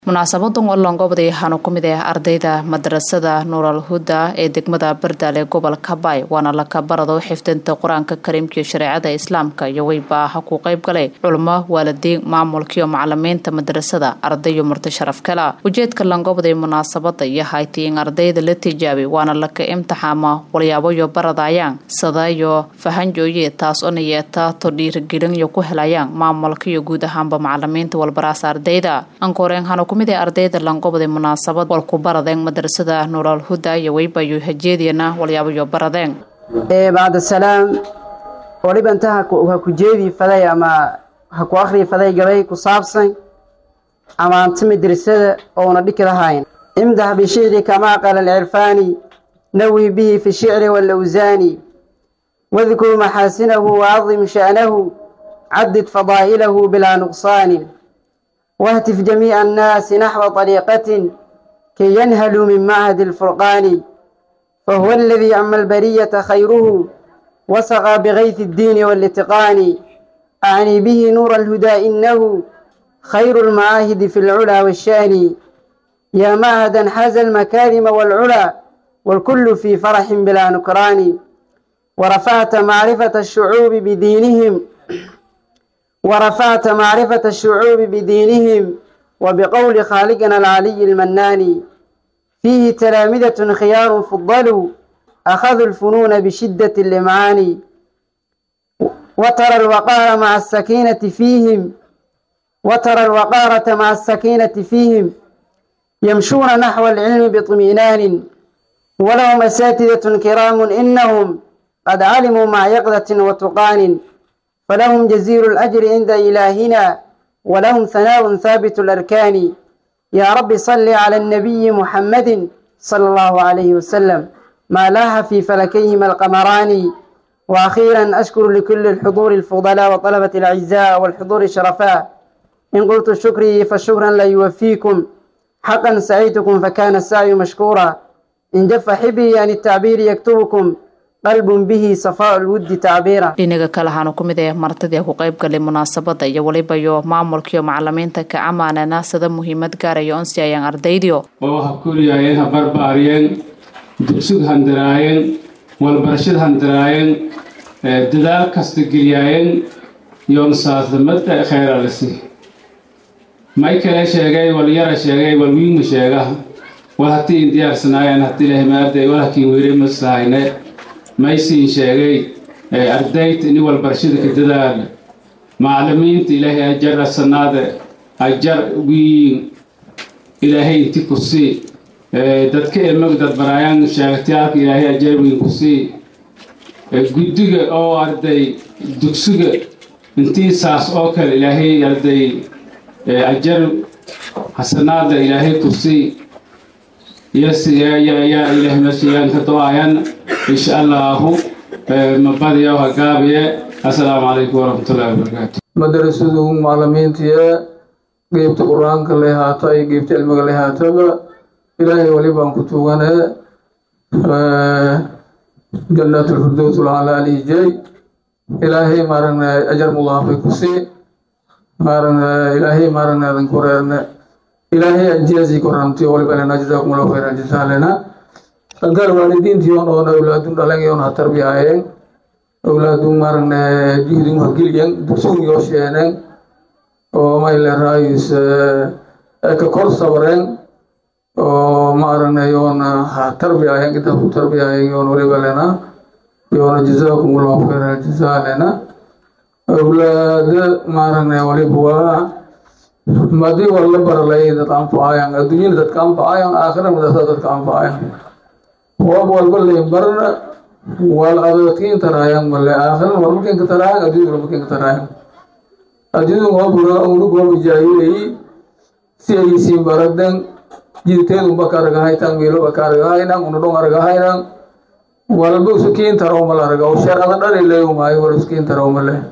munaasabadan oo loongobday waxaanu ku mid ah ardayda madrasada nuural huda ee degmada bardaale gobolka baay waana laka barado xifdinta qur-aanka kariimkaiyo shareecada islaamka iyo weyba ha ku qayb galay culamo waalidiin maamulkaiyo macalimiinta madrasada ardayo murti sharaf kala ujeedka loongobday munaasabada iyo haytay in ardayda la tijaabay waana laka imtixaama walyaaboyo baradayaan sadayo fahanjooye taas ona yeeta to dhiirigelinyo ku helayaan maamulkaiyo guud ahaanba macalimiinta walbaraasa ardayda ankoreen kumid ee ardayda langobday munaasabad walku baradeen madrasada nuural huda iyo weybayo hajeediyana walyaabayo baradeen bacda salaam waliba inta ha ku jeedii faday ama ha ku akhrii faday gabay ku saabsan amaanta madrasada ouna dhiki lahayn imdax bishicri kamaa qala alcirfaani nawi bihi fi shicri waalawsaani wadkur maxaasinahu waadim sha'nahu cadid fadaa'ilahu bilaa nuqsaani واهتف جميع الناس نحو طريقة كي ينهلوا من معهد الفرقان فهو الذي أما البرية خيره وسقى بغيث الدين والاتقان أعني به نور الهدى إنه خير المعاهد في العلا والشان يا معهدا حاز المكارم والعلا والكل في فرح بلا نكران ورفعت معرفة الشعوب بدينهم ورفعت معرفة الشعوب بدينهم وبقول خالقنا العلي المنان فيه تلامذة خيار فضلوا أخذوا الفنون بشدة اللمعان وترى الوقار مع السكينة فيهم وترى الوقارة مع السكينة فيهم يمشون نحو العلم باطمئنان ولهم أساتذة كرام إنهم قد علموا مع يقظة وتقان فلهم جزيل الأجر عند إلهنا ولهم ثناء ثابت الأركان يا رب صل على النبي محمد صلى الله عليه وسلم ما لاح في فلكيهما القمران وأخيرا أشكر لكل الحضور الفضلاء وطلبة الأعزاء والحضور الشرفاء إن قلت شكري فشكرا لا يوفيكم حقا سعيتكم فكان السعي مشكورا إن جف حبي عن التعبير يكتبكم dhinaga kale waxaanu ku mid ah martidii ku qayb galay munaasabada iyo walibayo maamulkaiyo macalimiinta ka amaanana sida muhiimad gaarayo onsi ayaan ardaydiyo oo ha kuliyaayeen ha barbaariyeen dugsig handiraayeen walbarashad handiraayeen dadaal kasta geliyaayeen yoonsaasmada kheyralisi may kale sheegay walyara sheegay walwiima sheega wal hatii in diyaarsanaayeen hadii lahmaarday wal hakiin weyre masahayne maysiin sheegay ardayta ini walbarashada ka dadaala macalimiinta ilaahay ajar asanaada ajar wiin ilaahay inti ku sii dadka emag dadbaraayaan sheegtayaalka ilaahay ajar wiin ku sii guddiga oo arday dugsiga intii saas oo kale ilaahay arday ajar hasanaada ilaahay ku sii yaa ilaahay masiyaan ka do-ayaan insha allahu mabadiya hagaabiye assalaamu calaykum waraxmatullahi wabarakaatu madarasadu macalimiintiya geybta qur-aanka lay haato iyo geybta cilmiga lay haatoba ilaahay wali baan ku tuugane jannaatulfirdows lacala alijay ilaahay maaragna ajar mudaafay ku sii maaragna ilaahay maaragna adan ku reerne ilaahay anjiyasi koranti walibalena jazakum allahu khayran jazaalena dhankar waalidiintii on oon awlaadun dhalan yoon ha tarbiyaayeen awlaadun maaragna juhdin hageliyan dugsugun yoo sheeneen oo mayle raayis ka kor sabreen oo maaragna yoon ha tarbiyaayeen inta ku tarbiyaayeen yoon walibalena yoona jazakum allahu khayran jazaalena awlaada maaragna waliba waa madii war la baralay dad anfacayaan adduunyada dadka anfacayaan aakhira madasa dadka anfacayaan wab walba layn barna wal adadkiin taraayan male aakhirana war makin ka taraayan adduunyada war makin ka taraayan adduunyada wabura unug waba jaahilay si ay siin baradan jidteedu baka aragahaytan miilo baka aragahaynan unadhon aragahaynan walba usukiin taraw mala araga oo sharcada dhali leeyo maayo war usukiin taraw male